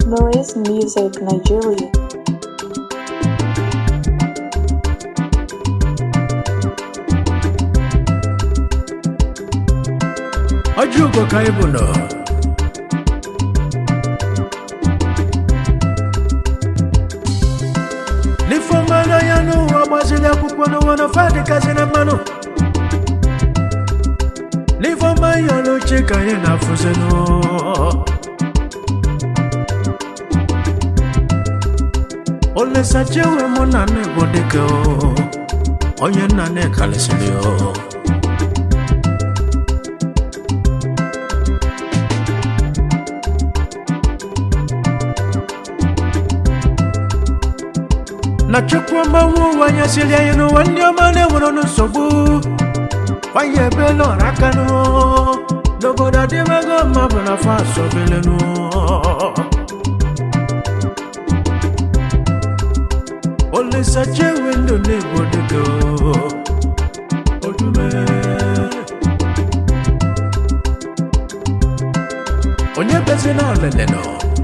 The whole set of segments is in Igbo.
Noise Music Nigeria. ọjọ́ ugo ka ị bụ nọ n'ifeọma n'anya n'ụwa gbaziri akwụkwọ n'ụwa na fadịkazi na mmanụ n'ifeọma ya n'oche ka anyị na-afụzinụ olesachewe mụ na nna bụ dịka onye nna na-ekalịsịrị o na chukwu mgbanwe ụwa nyesịrị anyị n'ụwa ndị ọma na-enwere nsogbu kwanye ebela ọra aka nụ n'obodo adịbago mma bụ na afọ asọbelenụ olisachewe ndụ na-egbo dịgo odume onye bezi na olele nọ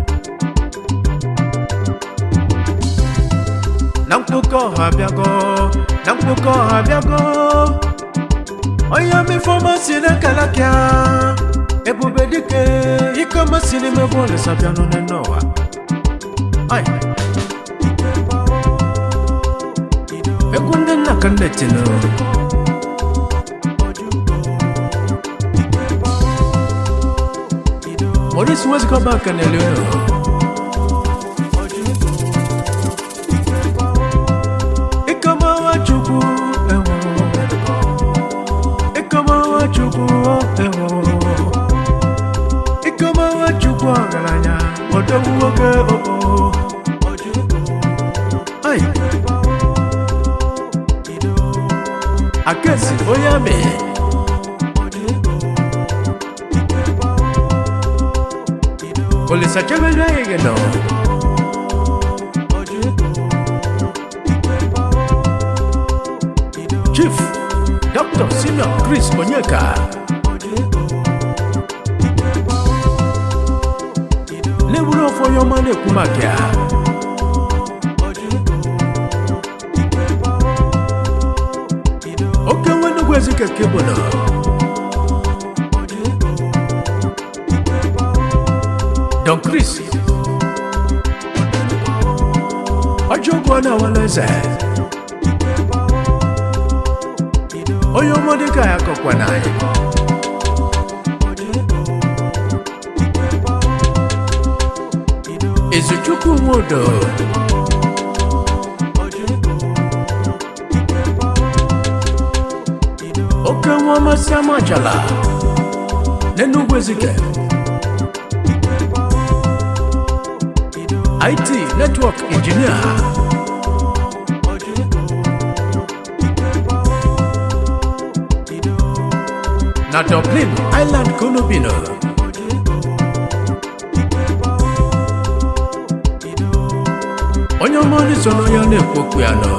na mkpụkọ ọha bịago na mkpụkọ ọha bịago onye mifọma si n'akalaka ebube dike ikoma si n'ime bọọlụ sabianụ n'ụwa Ai. egwu ndị nna ka nne tinụ Maurice wezikọba aka n'elu ụlọ Ikamawa chukwu ewo Ikamawa chukwu ewo Ikamawa chukwu ọgaranya odogwu nwoke oo Ai Akesi onye amị Olisa chebere anyị gị nọ Chief Dr. Senior Chris Onyeka na-ewuru ofe onye ọma na-ekwu maka ya oke nwe nnukwu ezike kebụlụ Don Chris ọjọ́ ogun ọ̀nà àwọn lẹ́sẹ̀ onye ọmọdé ka ya kọkwa n'anyị Ezuchukwu Nwodo oke nwa ọmasị amajala n'Enugwu Ezike IT Network Engineer na Dublin Island ka unu bi nọ onye ọma ndị so n'onye na-ekwu okwu ya nọ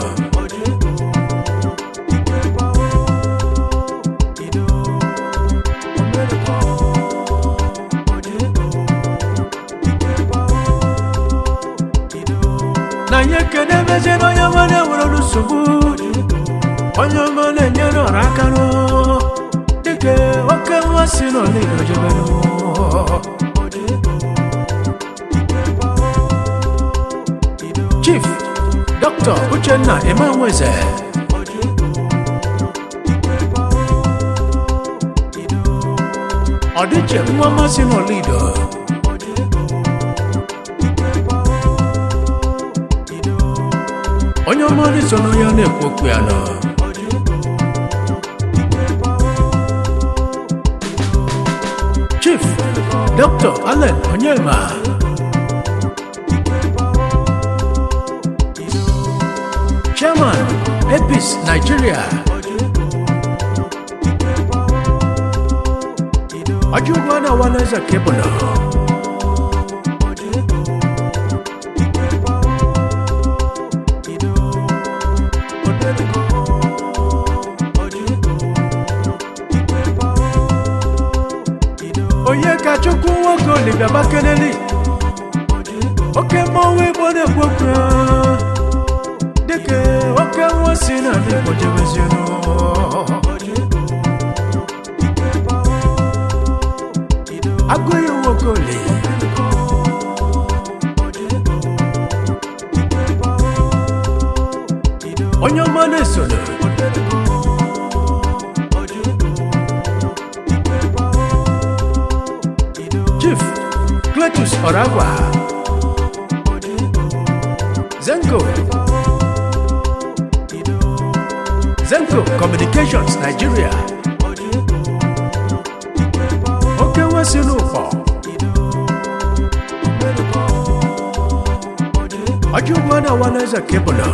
na anyị ekene mezie na onye ọma na-enwere nsogbu onye ọma na-enyere ọra aka nụ dịka oke nwa si n'olido jebenụ chief dr uchenna emanweze ọdịche nwa mmasị n'olido onye ọma ndị so n'onye na-ekwu okwu ya nọ chief dr allen onyema chairman epis nigeria ọjọgwa na waneze kebụlụ onye ka chukwu nwoke olibia bakeleli oke mmọnwụ igbo na-ekwu okwu ya dịka oke nwa si na ndị igbo jebezienụ agụghị nwoke ole onye ọma na-esoro chief cletus ọragwa zenko zenko communications nigeria oke nwesị n'ụkpọ ọjọ ugbo na waneze kebụlụ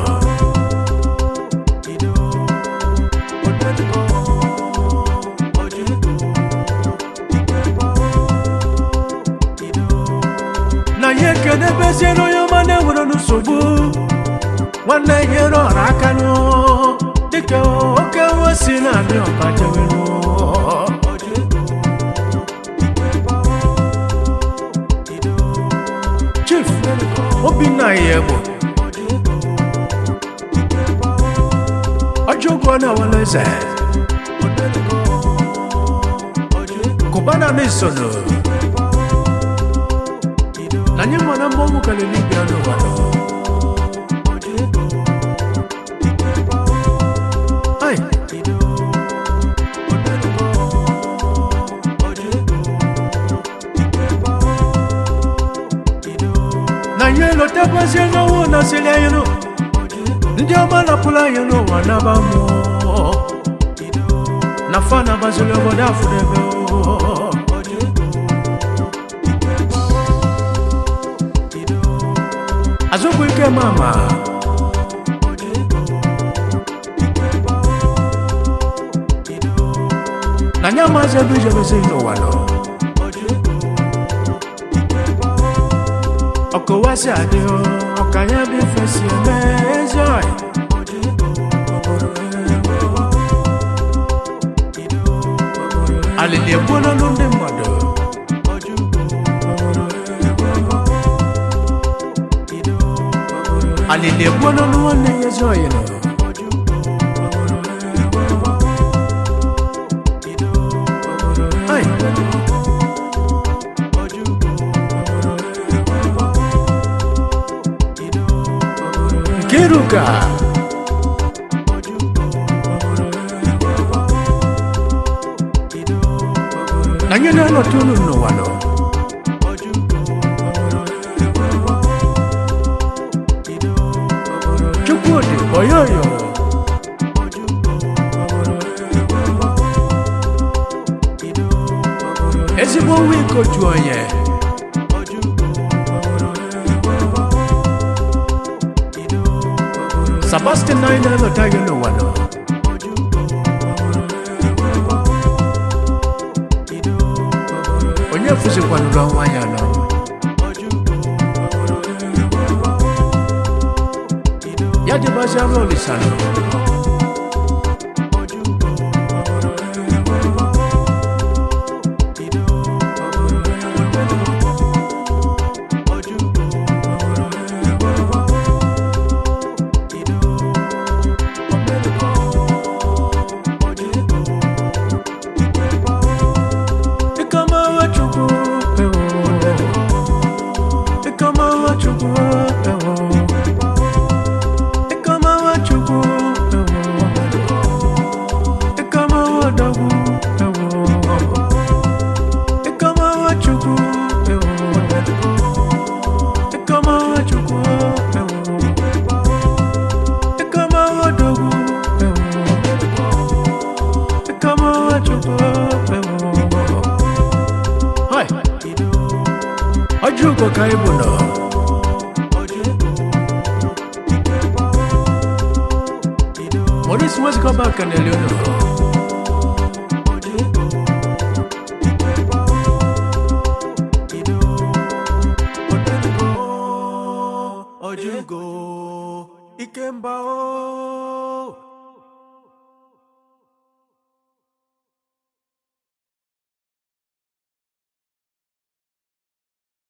na ya ekene beziere onye ọma na-enwere nsogbu nwanne nyere ọra aka nụ dịka oke nwa si na-adị ọba jebenụ chief obinna ya egbo ọjọ ụgwọ na waleze kụbana na-esono na nye mana mmọnwụ kalili bịa n'ụwa nọ. Ai. na nye lotekwazie n'ọnwụ nasịrị anyị nụ ndị ọma napụrụ anyị n'ụwa naba mmụọ na fa nabaziri obodo afụdebe azụkwu ike mama na nye amazi ebe ijebezi n'ụwa nọ ọkọwasị adị ọka ya bụ ifesi eme ezi ọyị alili egbuola ọnụ ndị mmadụ alili egbuola ọnụ nwanne ya ezi ọyị nọ Ai. Nkiruka na nye na-anọtụ unu n'ụwa nọ Chukwudị oyoyo ezigbo nwa ikotu onye Sebastian na anyị na-alọta gị n'ụwa nọ onye fụzikwanụrụ ọnwa ya nọ ya dịbaziala olisa nọ Ikamawa chukwu ewo Ikamawa chukwu ewo Ikamawa chukwu ewo Ikamawa dagwu ewo Ikamawa chukwu ewo Ikamawa chukwu ewo Ikamawa dagwu ewo Ikamawa chukwu ewo Hai. Ọjọ́ ka ịbụ nọ. Maurice nwezikọba aka n'elu nọ. Ọjọ́ ikemba